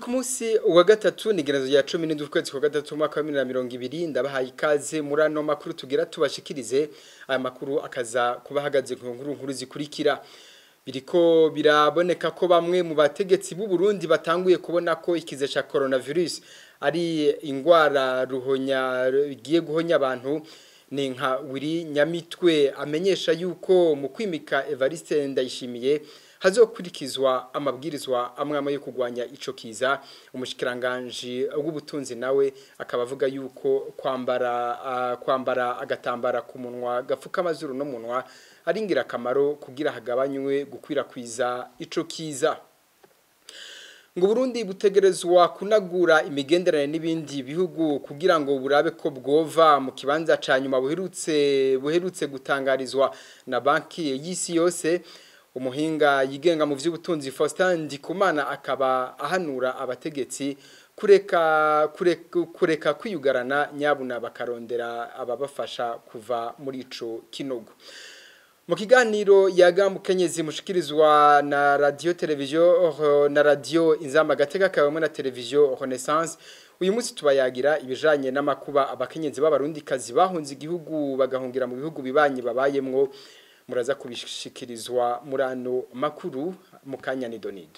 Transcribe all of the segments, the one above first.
ku munsi wa gatatu ni gerezo ya 17 ukwezi kwa gatatu mwaka wa 2020 ndabahaye ikaze muri ano makuru tugira tubashikirize aya makuru akaza kubahagaze ku nkuru nkuru zikurikira biriko biraboneka ko bamwe mu bategetsi b'u Burundi batanguye kubona ko ikize cha coronavirus ari ingwara ruhonya giye guhonya abantu ni nka wiri nyamitwe amenyesha yuko mu kwimika Evariste ndayishimiye hazokurikizwa amabwirizwa amwe amwe yo kugwanya ico kiza umushikiranganje w'ubutunzi nawe akaba avuga yuko kwambara uh, kwambara agatambara ku munwa gafuka amazuru no munwa ari ingirakamaro kugira hagabanywe gukwirakwiza ico kiza ngo Burundi butegerezwa kunagura imigenderanire n'ibindi bihugu kugira ngo burabe ko bwova mu kibanza ca nyuma buherutse buherutse gutangarizwa na banki y'isi yose umuhinga yigenga mu vy'ubutunzi Faustin Ndikumana akaba ahanura abategetsi kureka kureka, kureka kwiyugarana nyabuna bakarondera ababafasha kuva muri ico kinogo mu kiganiro yagamukenyezi mushikirizwa na radio televiziyo na radio inzamba gateka kabamwe na televiziyo Renaissance uyu munsi tubayagira ibijanye n'amakuba abakenyezi b'abarundikazi bahunze igihugu bagahungira mu bihugu bibanye babayemwo muraza kubishikirizwa muri ano makuru mu kanya nidonido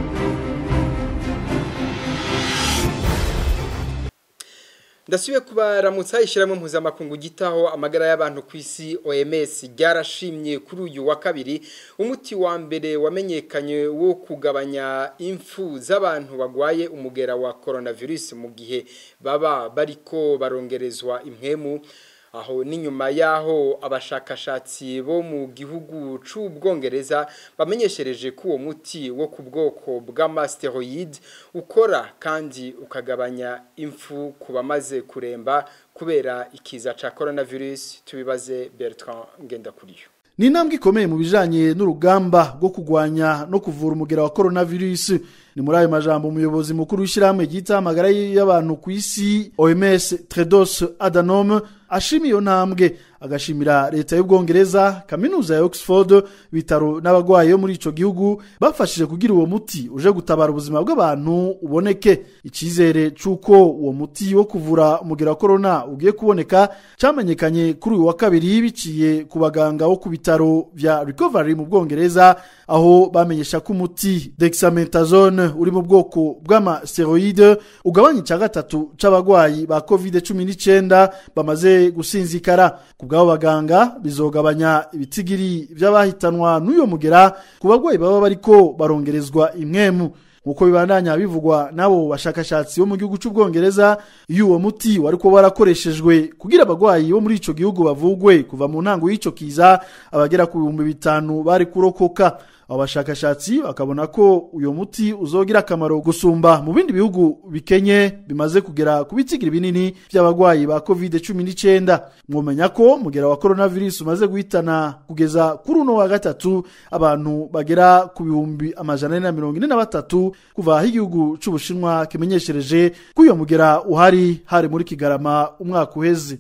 ndasubiye kubaramutsa ishyirahamwe mpuzamakungu gitaho amagara y'abantu ku isi OMS ryarashimye kuri uyu wa kabiri umuti wa mbere wamenyekanye wo kugabanya impfu z'abantu bagwaye umugera wa coronavirus mu gihe baba bariko barongerezwa impwemu aho n'inyuma yaho abashakashatsi bo mu gihugu c'ubwongereza bamenyeshereje ko uwo muti wo ku bwoko bw'amasteroid ukora kandi ukagabanya impfu ku bamaze kuremba kubera ikiza ca coronavirus tubibaze Bertrand Ngendakuriyo ni intambwe ikomeye mu bijanye n'urugamba rwo kugwanya no kuvura umugera wa coronavirus ni muri ayo majambo umuyobozi mukuru w'ishyirahamwe ryita amagara y'abantu ku isi OMS Tedros Adhanom ashima iyo ntambwe agashimira leta y'ubwongereza kaminuza ya Oxford bitaro n'abagwayi yo muri ico gihugu bafashije kugira uwo muti uje gutabara ubuzima bw'abantu uboneke icizere c'uko uwo muti wo kuvura umugera wa corona ugiye kuboneka camenyekanye kuri uyu wa kabiri biciye ku baganga wo ku bitaro vya recovery mu bwongereza aho bamenyesha ko umuti dexamethasone uri mu bwoko bw'amasteroide ugabanya icya gatatu c'abagwayi ba covid 19 bamaze gusinzikara ku bw'abo baganga bizogabanya ibitigiri by'abahitanwa n'uyo mugera ku bagwayi baba bariko barongerezwa imwemu nkuko bibandanya bivugwa n'abo bashakashatsi bo mu gihugu cy'ubwongereza iyo uwo muti wari kuba warakoreshejwe kugira abagwayi bo muri ico gihugu bavugwe kuva mu ntango y'ico kiza abagera ku bihumbi bitanu bari kurokoka abo bashakashatsi bakabona ko uyo muti uzogira akamaro gusumba mu bindi bihugu bikenye bimaze kugera ku bitigiri binini by'abagwayi ba covid 19 mwomenya ko mugera wa coronavirus umaze guhitana kugeza kuri uno wa gatatu abantu bagera ku bihumbi amajana ane na mirongo ine na batatu kuva aho igihugu c'ubushinwa kimenyeshereje ko uyo mugera uhari hari muri kigarama umwaka uheze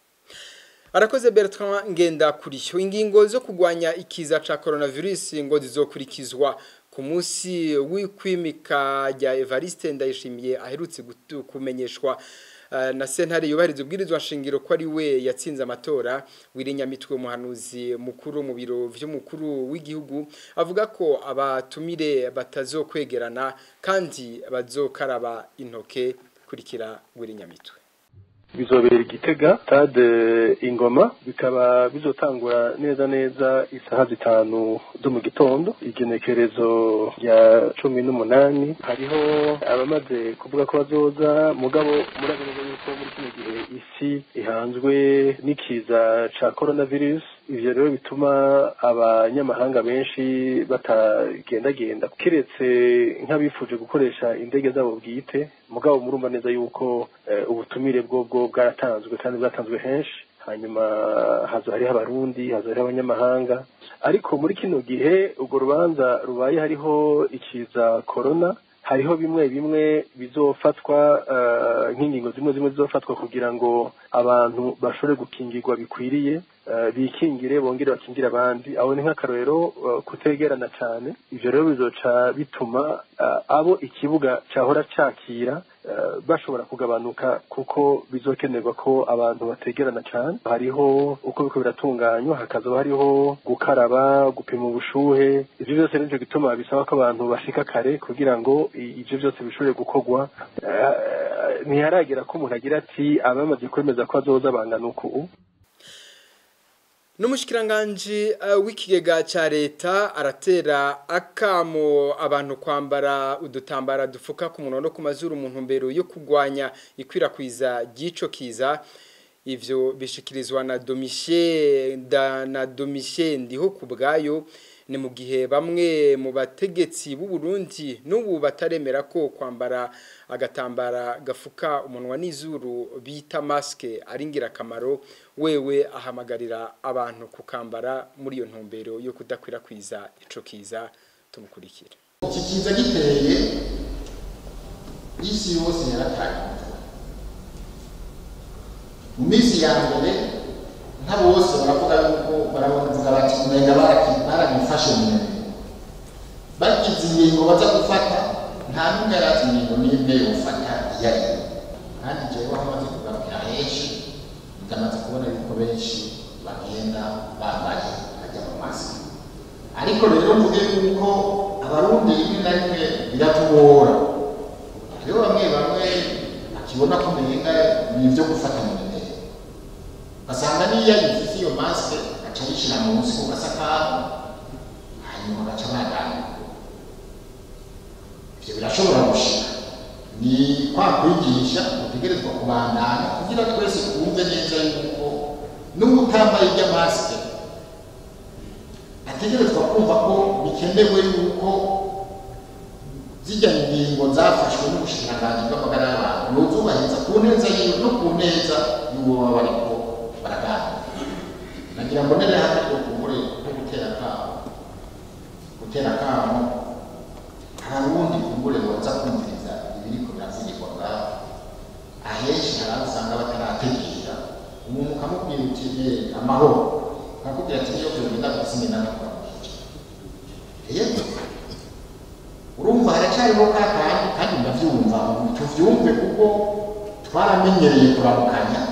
arakoze Bertrand ngenda kuriyo ingingo zo kugwanya ikiza ca coronavirus ngo zizokurikizwa ku munsi w'ikwimika rya Evariste ndayishimiye aherutse kumenyeshwa uh, na sentare yubahiriza ubwirizwa nshingiro ko ari we yatsinze amatora wirinyamitwe umuhanuzi mukuru mu biro vy'umukuru w'igihugu avuga ko abatumire batazokwegerana kandi bazokaraba intoke kurikira wirinyamitwe bizobera igitega stade ingoma bikaba bizotangura neza neza isaha zitanu zo mu gitondo igenekerezo rya cumi n'umunani hariho abamaze kuvuga ko bazoza mugabo murabivuga yuko muri kino gihe isi ihanzwe n'ikiza ca coronavirus ivyo rero bituma abanyamahanga benshi batagendagenda kiretse nk'abifuje gukoresha indege zabo bwite mugabo murumva neza yuko ubutumire bwo bwaratanzwe kandi bwatanzwe henshi hanyuma hazo hariho abarundi hazo hariho abanyamahanga ariko muri kino gihe urwo rubanza rubaye hariho ikiza corona hariho bimwe bimwe bizofatwa nk'ingingo zimwe zimwe zizofatwa kugira ngo abantu bashobore gukingirwa bikwiriye bikingire bongere bakingire abandi aho ni nk'akarorero kutegerana cyane ibyo rero bizoca bituma abo ikibuga cyahora cyakira bashobora kugabanuka kuko bizokenerwa ko abantu bategerana cyane hariho uko biko biratunganywa hakazaba hariho gukaraba gupima ubushuhe ibyo byose nicyo gituma bisaba ko abantu bashika kare kugira ngo ibyo byose bishobore gukorwa ntiharagera ko umuntu agira ati abamaze kwemeza ko azoza bangana uku n'umushikiranganji w'ikigega cya leta aratera akamo abantu kwambara udutambara dufuka ku munwa no ku mazuru mu ntumbero yo kurwanya ikwirakwiza ry'ico kiza ivyo bishikirizwa na domishe na domishe ndiho ku bwayo ni mu gihe bamwe mu bategetsi b'u Burundi n'ubu bataremera ko kwambara agatambara gafuka umunwa n'izuru bita maske ari ingirakamaro wewe ahamagarira abantu kukambara muri iyo ntumbero yo kudakwirakwiza ico kiza tumukurikira iki kiza giteye isi yose yaratanye mu minsi ya mbere nka bose baravuga yuko baravuga bati umenga baragifashe mu mubiri bagize ingingo baza gufata nta n'umwe yarazi ingingo n'imwe yofata iyo ari yo kandi jewe aho maze kugarukira henshi ndamaze kubona yuko benshi bagenda bambaye bajya mu maso ariko rero mvuge yuko abarundi rimwe na rimwe biratugora hariho bamwe bamwe bakibona ko umenga ni ibyo gufata mu mubiri ugasanga niyo yifise iyo masike aca yishyira munsi ku gasakamu hanyuma agaca badana ibyo birashobora gushika ni kwa kwigisha utegerezwa kubandana kugira twese twumve neza yuko n'ubu utambaye irya masike ategerezwa kumva ko bikenewe yuko zijya ingingo zafashwe n'ubushikiranganji bw'amagara y'abantu yozubahiriza ku neza yiwe no ku neza y'uwo baba bariko baraganira nagira ngo nere hano ko kumbure ko gutera kamo gutera kamo hari ubundi kumbure waza kumviriza ibiriko biravugirwa ngaho ahenshi hari aho usanga batarategera umuntu ukamubwira uti amahoro akakubwira ati niyo vyogenda gusime nanakora yego urumva haracyariho ka kandi kandi ndavyumva tuvyumve kuko twaramenyereye kuramukanya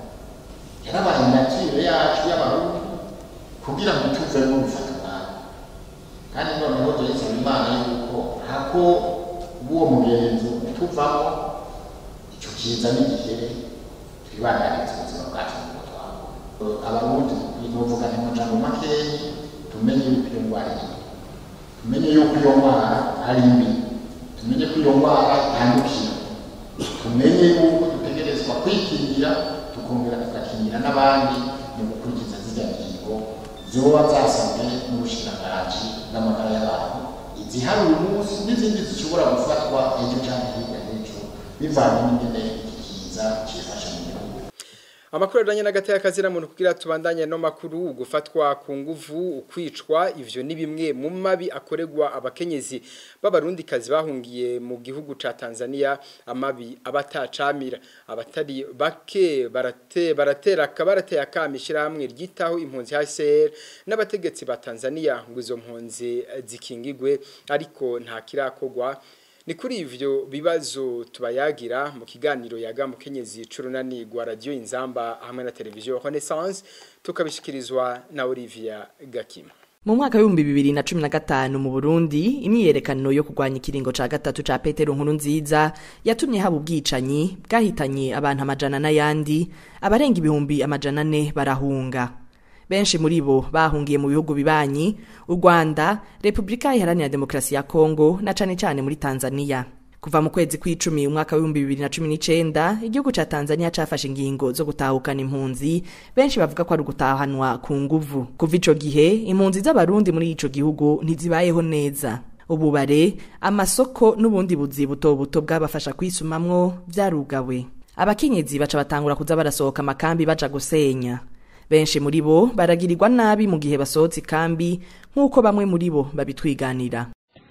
yarabaye natire yacu y'abarundi kugira ngo tuvemo bifata umwanya kandi noneho turisaba imana yuko hako uwo mugenzi tuvamo ico kiza n'igihere twibandaniriza ubuzima bwacu nuko twabona abarundi novuga ni majambo makeyi tumenye yuko iyo ndwara iri tumenye yuko iyo ndwara ari mbi tumenye ko iyo ndwara yandukira tumenye yuko dutegerezwa kwikingira tukongera tugakingira n'abandi mu gukurikiza zirya ngingo zoba zasabwe n'ubushikiranganji bw'amagara y'abantu izihari uyu munsi n'izindi zishobora gufatwa ejo cyangwa hirya y'ejo bivanye n'ingene iki kiza cifashe mu gihugu amakuru ajanye n'agateka kazira muntu kugira tubandanye no makuru gufatwa ku nguvu ukwicwa ivyo ni bimwe mu mabi akoregwa abakenyezi b'abarundikazi bahungiye mu gihugu ca Tanzania amabi abatacamira abatari bake barate baratera kabarateye akamishira hamwe ryitaho impunzi HCR n'abategetsi ba Tanzania ngo izo mpunzi zikingigwe ariko nta kirakogwa ni kuri ivyo bibazo tubayagira mu kiganiro yaga mukenyezi curunani gwa radio inzamba hamwe na televiziyo Renaissance tukabishikirizwa na Olivia Gakima mu mwaka w'ibihumbi bibiri na cumi na gatanu mu burundi imyiyerekano yo kurwanya ikiringo ca gatatu ca petero nkuru nziza yatumye haba ubwicanyi bwahitanye abantu amajana n'ayandi abarenga ibihumbi amajana ane barahunga benshi muri bo bahungiye mu bihugu bibanyi u rwanda repubulika iharanira demokarasi ya kongo na cane cane muri tanzania kuva mu kwezi kw'icumi umwaka w'ibihumbi bibiri na cumi n'icenda igihugu ca tanzania cafashe ingingo zo gutahukana impunzi benshi bavuga ko ari ugutahanwa ku nguvu kuva ico gihe impunzi z'abarundi muri ico gihugu ntizibayeho neza ububare amasoko n'ubundi buzi buto buto bwabafasha kwisumamwo vyarugawe abakenyezi baca batangura kuza barasohoka amakambi baja gusenya benshi muri bo baragirirwa nabi mu gihe basohotse ikambi nk'uko bamwe muri bo babitwiganira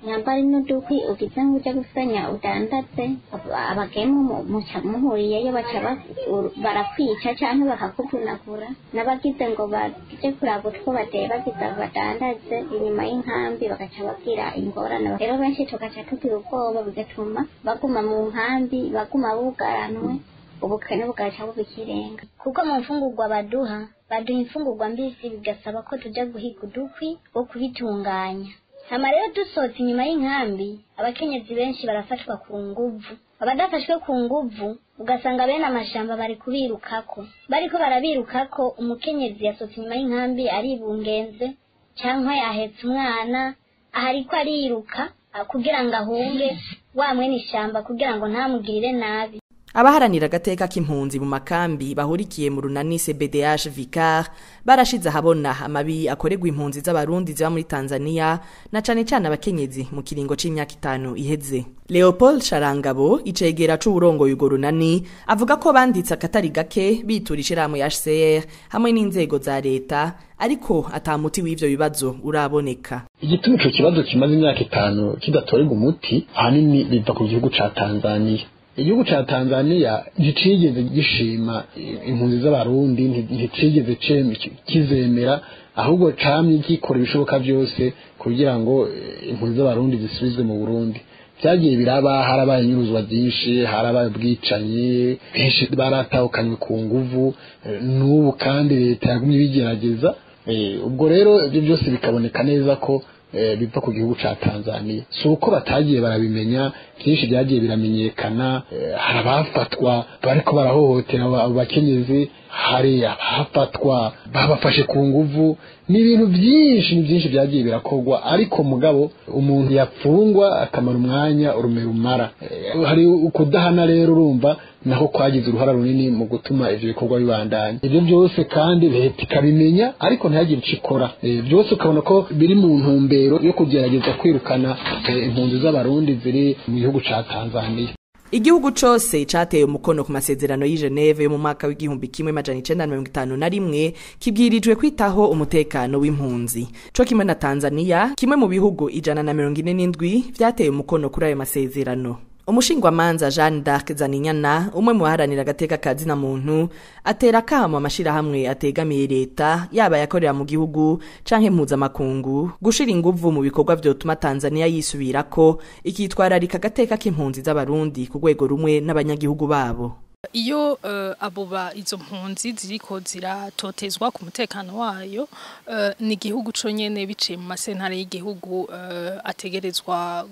nyambari n'udukwi ugize nk'ujya gusenya udandaze abagemu muca muhuriyeyo baca barakwica cyangwa bakakuvunagura n'abagize ngo baje kuraba utwo badebagiza badandaze inyuma y'inkambi bagaca babwira ingorane rero benshi tugaca tugira ubwoba bigatuma baguma mu nkambi baguma bugaranwe ubukene bugaca buba ikirenga kuko mu mfungurwa baduha baduha imfungurwa mbisi bigasaba ko tujya guhiga udukwi wo kubitunganya hama rero dusohotse inyuma y'inkambi abakenyezi benshi barafatwa ku nguvu abadafashwe ku nguvu ugasanga bene amashamba bari kubirukako bariko barabirukako umukenyezi yasohotse inyuma y'inkambi aribungenze cyangwa yahetse umwana aha ariko ariruka kugira ngo ahunge wa mwene ishyamba kugira ngo ntamugirire nabi abaharanira agateka k'impunzi mu makambi bahurikiye mu runani CBDH Vicar barashize ahabona amabi akorerwa impunzi z'abarundi ziba muri Tanzania na cane cane abakenyezi mu kiringo c'imyaka itanu iheze Leopold Sharangabo icegera c'uburongoye urwo runani avuga ko banditse akatari gake bitura ishirahamwe ya HCR hamwe n'inzego za leta ariko atamuti w'ivyo bibazo uraboneka igituma ico kibazo kimaze imyaka itanu kidatorerwa umuti ahanini biva ku gihugu ca Tanzania igihugu ca Tanzania nticigeze gishima impunzi z'abarundi nticigeze kizemera ahubwo camye gikora ibishoboka byose kugira ngo impunzi z'abarundi zisubizwe mu Burundi byagiye biraba harabaye inyuruzwa ryinshi harabaye ubwicanyi benshi baratahukanywe ku nguvu n'ubu kandi leta yagumye ibigerageza ubwo rero ibyo byose bikaboneka neza ko biva ku gihugu ca Tanzania si uko batagiye barabimenya byinshi byagiye biramenyekana hari abafatwa bariko barahohotera abo bakenyezi hari abafatwa babafashe ku nguvu ni ibintu byinshi ni byinshi byagiye birakorwa ariko mugabo umuntu yapfungwa akamara umwanya urume rumara hari ukudahana rero urumva naho kwagize uruhara runini mu gutuma ivyo bikorwa bibandanya ivyo byose kandi leta ikabimenya ariko ntihagire ico ikora byose ukabona ko biri mu ntumbero yo kugerageza kwirukana impunzi z'abarundi ziri mu gihugu ca Tanzania Igihugu cose cateye umukono ku masezerano y'i Geneve yo mu mwaka w'igihumbi kimwe majana icenda na mirongo itanu na rimwe kibwirijwe kwitaho umutekano w'impunzi co kimwe na Tanzania kimwe mu bihugu ijana na mirongo ine n'indwi vyateye umukono kuri ayo masezerano umushingwamanza Jeanne d'Arc Zaninyana umwe mu baharanira agateka ka zina muntu atera kamo amashirahamwe ategamiye leta yaba yakorera mu gihugu canke mpuzamakungu gushira inguvu mu bikorwa vyotuma Tanzania yisubirako ikitwararika agateka k'impunzi z'abarundi ku rwego rumwe n'abanyagihugu babo iyo uh, abo ba izo mpunzi ziriko ziratotezwa ku mutekano wayo uh, ni igihugu conyene biciye mu masentare y'igihugu uh, ategerezwa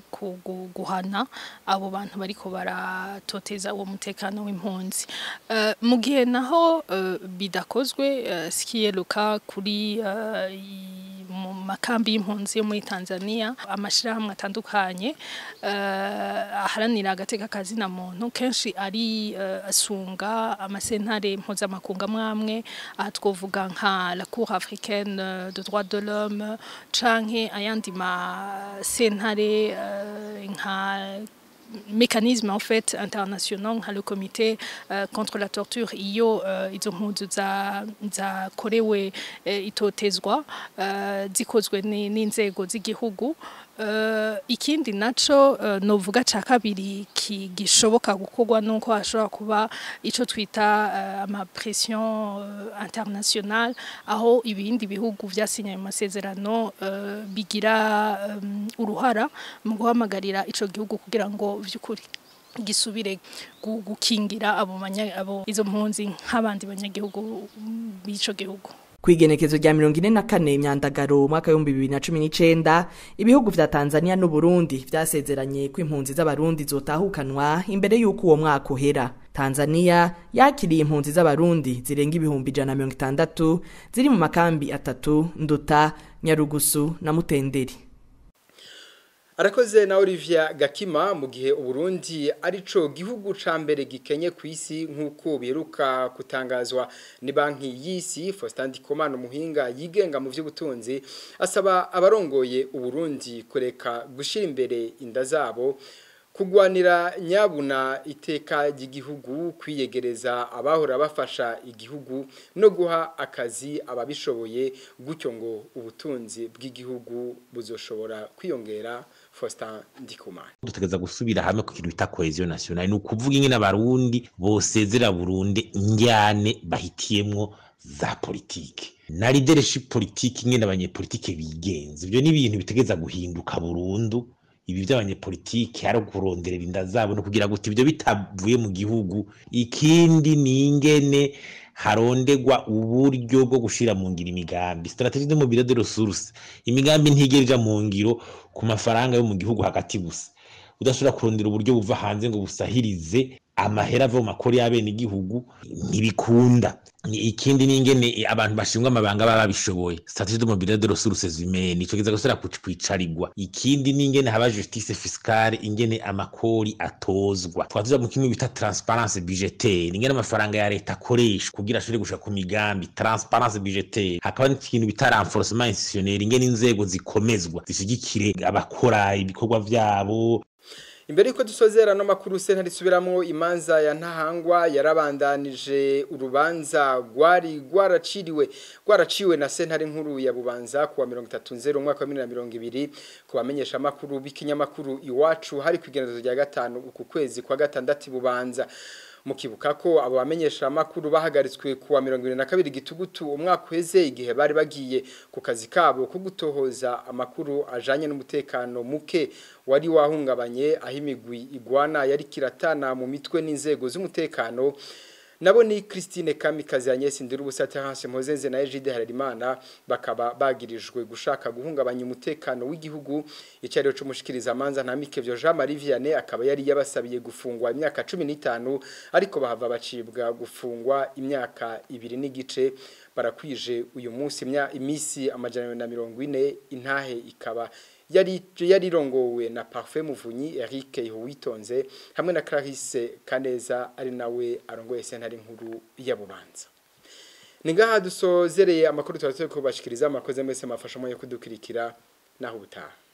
guhana abo bantu bariko baratoteza uwo mutekano w'impunzi uh, mu gihe naho uh, bidakozwe uh, sikiyeruka kuri uh, mu makambi y'impunzi yo muri Tanzania amashirahamwe atandukanye uh, aharanira agateka kazina muntu kenshi ari uh, asunga amasentare mpuzamakungu amwamwe aha twovuga nka la cour africaine de droit de l'homme canke ayandi masentare uh, nka mécanisme en fait international nka le comité uh, contre la torture iyo uh, izo mpunzi zakorewe za uh, itotezwa uh, zikozwe n'inzego z'igihugu Uh, ikindi naco uh, novuga ca kabiri gishoboka gukorwa nuko hashobora kuba ico twita uh, ama pression uh, international aho ibindi bihugu vyasinye mu masezerano uh, bigira um, uruhara mu guhamagarira ico gihugu kugira ngo vyukuri gisubire gukingira abo abo izo mpunzi nk'abandi banyagihugu b'ico gihugu kwigenekezo rya mirongo ine na kane imyandagaro umwaka w'ibihumbi bibiri na cumi n'icenda ibihugu vya tanzania n'uburundi vyasezeranye ko impunzi z'abarundi zotahukanwa imbere y'uko uwo mwaka uhera tanzania yakiriye impunzi z'abarundi zirenga ibihumbi ijana na mirongo itandatu ziri mu makambi atatu nduta nyarugusu na mutenderi arakoze na Olivia Gakima mu gihe uburundi arico gihugu ca mbere gikenye ku isi nk'uko biheruka kutangazwa ni banki y'isi Faustin Ndikumana umuhinga yigenga mu vy'ubutunzi asaba abarongoye uburundi kureka gushira imbere inda zabo kugwanira nyabuna iteka ry'igihugu kwiyegereza abahora bafasha igihugu no guha akazi ababishoboye gutyo ngo ubutunzi bw'igihugu buzoshobora kwiyongera Faustin Ndikumana dutegereza gusubira hamwe ku kintu bita cohesion nationale ni ukuvuga ingene abarundi bosezera burunde injyane bahitiyemwo za politike na leadership politike ingene abanyepolitike bigenza ivyo ni ibintu bitegeza guhinduka burundu ibi by'abanyepolitike ari ukuronderera inda zabo no kugira gute ibyo bitavuye mu gihugu ikindi ni ingene harondegwa uburyo bwo gushira mu ngiro imigambi strategie de mobile de ressources imigambi ntigera ija mu ngiro ku mafaranga yo mu gihugu hagati gusa udashobora kurondera uburyo buva hanze ngo busahirize amahera ava mu makori y'abene igihugu ntibikunda ikindi ni ingene abantu bashingwa amabanga baba babishoboye strategie de mobile de ressources humaines ico kiza gusubira kwicarigwa ikindi ni ingene haba justice fiscale ingene amakori atozwa twatuja mu kimwe bita transparence budgetaire ingene amafaranga ya leta akoreshwa kugira ashobore gushika ku migambi transparence budgetaire hakaba n'ikintu bita renforcement institutionnel ingene inzego zikomezwa zishigikire abakora ibikorwa vyabo imbere yuko dusozera no makuru sentare isubiramwo imanza ya ntahangwa yarabandanije urubanza rwari rwaraciriwe rwaraciwe na sentare nkuru ya bubanza kuwa 30 umwaka wa 2020 kubamenyesha makuru b'ikinyamakuru iwacu hari kwigenezo rya gatanu uku kwezi kwa gatandatu bubanza mukibuka ko abo bamenyesha makuru bahagaritswe kuwa 22 gitugutu umwaka uheze igihe bari bagiye ku kazi kabo ko gutohoza amakuru ajanye n'umutekano muke wari wahungabanye aho imigwi igwana yari kiratana mu mitwe n'inzego z'umutekano nabo ni Christine Kamikazi Agnes Ndirubusa Terence Mpozenze na Egide Harerimana bakaba bagirijwe gushaka guhungabanya umutekano w'igihugu icyariro cy'umushikiriza manza ntamike byo Jean Marie Vianney akaba yari yabasabiye gufungwa imyaka 15 ariko bahava bacibwa gufungwa imyaka ibiri n'igice barakwije uyu munsi imisi amajana na mirongo ine intahe ikaba yari yarirongowe na Parfait Muvunyi Eric Ihuwitonze hamwe na Clarisse Kaneza ari nawe arongoye sentare nkuru ya Bubanza Ningaha dusozereye amakuru twatse ko bashikiriza amakoze mese mafasha mo yo kudukirikira naho ubutaha